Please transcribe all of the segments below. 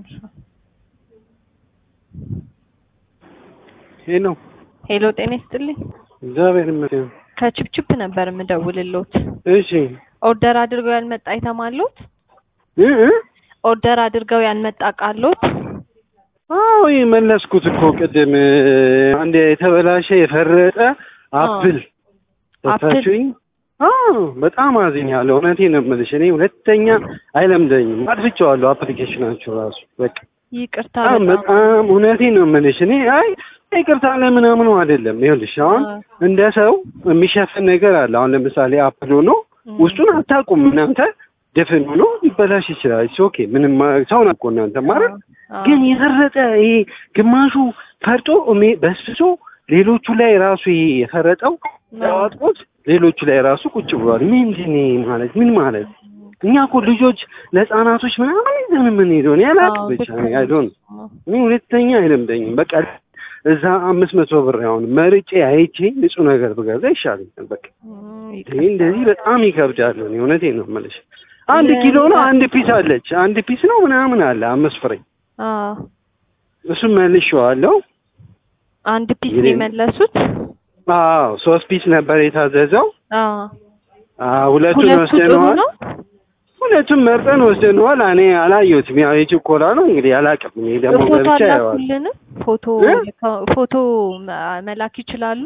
ሄሎ ሄሎ ጤና ይስጥልኝ። እግዚአብሔር ይመስገን። ከችፕችፕ ነበር የምደውልሎት። እሺ ኦርደር አድርገው ያልመጣ አይተማሎት? እ እ ኦርደር አድርገው ያልመጣ ቃሎት? አዎ መለስኩት እኮ ቅድም አንድ የተበላሸ የፈረጠ አፕል ሰጣችሁኝ። አዎ በጣም አዝኛለሁ። እውነቴን ነው የምልሽ። እኔ ሁለተኛ አይለምደኝም። አጥፍቼዋለሁ አፕሊኬሽናችሁ ራሱ በቃ ይቅርታ በጣም በጣም በጣም እውነቴን ነው የምልሽ። እኔ አይ ይቅርታ ለምናምኑ አይደለም። ይኸውልሽ አሁን አ- እንደ ሰው የሚሸፍን ነገር አለ። አሁን ለምሳሌ አፕል ሆኖ ም። ውስጡን አታውቁም እናንተ ድፍን ሆኖ ሊበላሽ ይችላል። ኢትስ ኦኬ ምንም ማ- ሰው ናቆ እናንተ ማለት አ- ግን የፈረጠ ይሄ ግማሹ ፈርጦ እሜ- በስብሶ ሌሎቹ ላይ ራሱ ይሄ የፈረጠው ያዋጥቁት ሌሎቹ ላይ ራሱ ቁጭ ብሏል። ምንድን ነው ይሄ ማለት ምን ማለት? እኛ እኮ ልጆች ለህፃናቶች ምናምን ይዘን የምንሄደው እኔ አላውቅም አዎ፣ ብቻ ልክ ነው። አይዶን አ- እኔ ሁለተኛ አይለምደኝም። በቃ እዛ አምስት መቶ ብር አሁን መርጬ አይቼ ንጹህ ነገር ብገዛ ይሻለኛል። በቃ ም፣ ይሄ ይቅርታ። እንደዚህ በጣም ይከብዳል። እኔ እውነቴን ነው የምልሽ። አንድ ለ- ኪሎ ነው አንድ ፒስ አለች አንድ ፒስ ነው ምናምን አለ አምስት ፍሬ አ እሱን መልሼዋለሁ። አንድ ፒስ ነው እንግዲህ- የመለሱት? አዎ ሶስት ፒስ ነበር የታዘዘው። አ አዎ ሁለቱን ሁለቱ ጥሩ ወስደነዋል። ነው? ሁለቱም መርጠን ወስደነዋል። እኔ አላየሁትም። ያው የችኮላ ነው እንግዲህ አላውቅም። እኔ ደግሞ ፎቶ ገብቼ አየዋለሁ። አላኩልንም? ፎቶ እ? ፎቶ መ- መላክ ይችላሉ?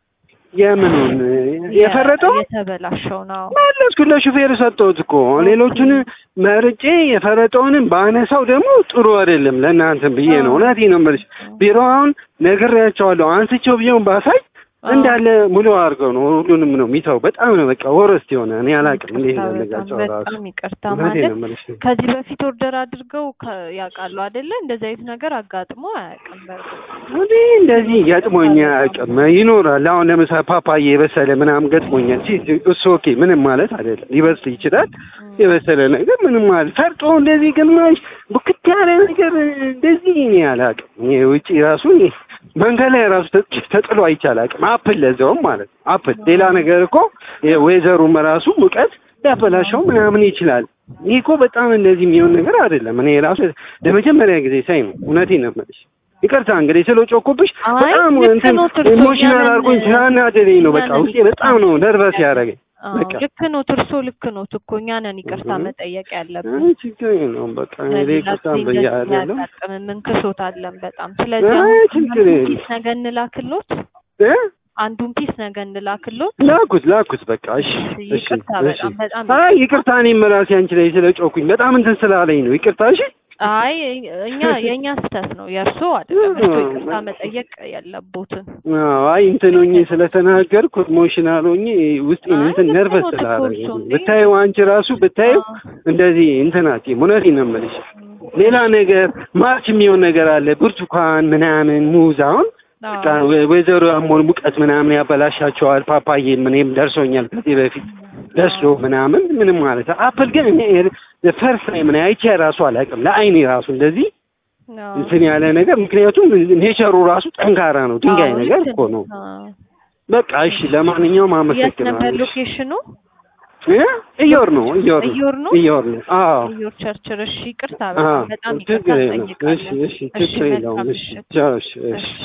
የምኑን የፈረጠው የተበላሸው ነው። መለስኩ ለሹፌር ሰጠሁት እኮ ሌሎቹን መርጬ የፈረጠውንም ባነሳው ደግሞ ጥሩ አይደለም ለእናንተም ብዬ ነው። አዎ። እውነቴን ነው የምልሽ። ቢሮ አሁን ነግሬያቸዋለሁ። አንስቼው ቢሆን ባሳይ አዎ። እንዳለ ሙሉ አድርገው ነው ሁሉንም ነው የሚተው። በጣም ነው በቃ ወረስት የሆነ እኔ አላውቅም እንዴት ይቅርታ እንደነጋቸው በጣም ራሱ በጣም ይቅርታ እውነቴን ማለት ነው የምልሽ። ከዚህ በፊት ኦርደር አድርገው ከ- ያውቃሉ አይደለ? እንደዚህ አይነት ነገር አጋጥሞ አያውቅም። በእርግጥ እኔ እንደዚህ ገጥሞኛ አያውቅም። ይኖራል አሁን ለምሳሌ ፓፓዬ የበሰለ ምናምን ገጥሞኛል። ሲ እሱ ኦኬ ምንም ማለት አይደለም። ሊበስል ይችላል የበሰለ ነገር ምንም ማለት ፈርጦ እንደዚህ ግማሽ ቡክት ያለ ነገር እንደዚህ እኔ አላውቅም። ይሄ ውጪ ራሱ እኔ መንገድ ላይ ራሱ ተ- ተጥሎ አይቻል አቅም አፕል ለዛውም ማለት ነው አፕል ሌላ ነገር እኮ ወይዘሩም ራሱ ሙቀት ሊያበላሸው ምናምን ይችላል። ይህ እኮ በጣም እንደዚህ የሚሆን ነገር አይደለም። እኔ ራሱ ለመጀመሪያ ጊዜ ሳይ ነው እውነቴን ነው የምልሽ። ይቅርታ እንግዲህ ስለ ጮኩብሽ አይ በጣም ልክ እንትን ነው። ትርሶ ኢሞሽናል እኛንን- አድርጎኝ ስላናደደኝ ነው። በቃ እኛንን ውስጤ በጣም ነው ነርቨስ ያደረገኝ። አዎ፣ በቃ ልክ ነው። ትርሶ ልክ ነው እኮ እኛ ነን ይቅርታ እህ። መጠየቅ ያለብን። አይ ችግር የለውም በቃ እኔ ለሌላ ይቅርታ ጊዜ እንደዚህ ብያለሁ። ያጋጥምን ምንክሶታለን በጣም። ስለዚህ አይ አሁን ችግር አንዱን የለም። ፒስ ነገ እንላክሎት፣ እ አንዱን ፒስ ነገ እንላክሎት። ላኩት ላኩት በቃ እሺ እሺ ይቅርታ እሺ። በጣም በጣም አይ ይቅርታ እኔም ራሴ አንቺ ላይ ስለ ጮኩኝ በጣም እንትን ስላለኝ ነው። ይቅርታ እሺ። አይ እኛ የእኛ ስህተት ነው የእርሶ አይደለም። እርሶ ይቅርታ መጠየቅ ያለቦትን አዎ አይ እንትን ሆኜ ስለተናገርኩ ኢሞሽናል ሆኜ ውስጤን አይ እንትን ልክ ነርቨስ ነው እኮ ስላደረገኝ እርሶ እንዴ። ብታዪው አንቺ ራሱ ብታዪው እንደዚህ እንትናት እውነቴን ነው የምልሽ። ሌላ ነገር ማርች የሚሆን ነገር አለ ብርቱካን ምናምን ሙዝ አሁን በቃ ወ- ወይዘሮ አሞን ሙቀት ምናምን ያበላሻቸዋል። ፓፓዬ ምንም ደርሶኛል ከዚህ በፊት ደስሎ ምናምን ምንም ማለት አፕል ግን እኔ ፈርስ ላይ ምን አይቼ ራሱ አላውቅም። ለአይኔ ራሱ እንደዚህ እንትን ያለ ነገር ምክንያቱም ኔቸሩ ራሱ ጠንካራ ነው። ድንጋይ ነገር እኮ ነው። በቃ እሺ፣ ለማንኛውም የት ነበር አመሰግናለሁ። ሎኬሽኑ? እ? እዮር ነው እዮር ነው እዮር ነው? እዮር ነው። አዎ እዮር ቸርችር። እሺ ይቅርታ አዎ በጣም በጣም ይቅርታ ችግር የለውም። እሺ እንጠይቃለን። እሺ ችግር መልካም የለውም። እሺ ምሽት። ቻው፣ እሺ እሺ እሺ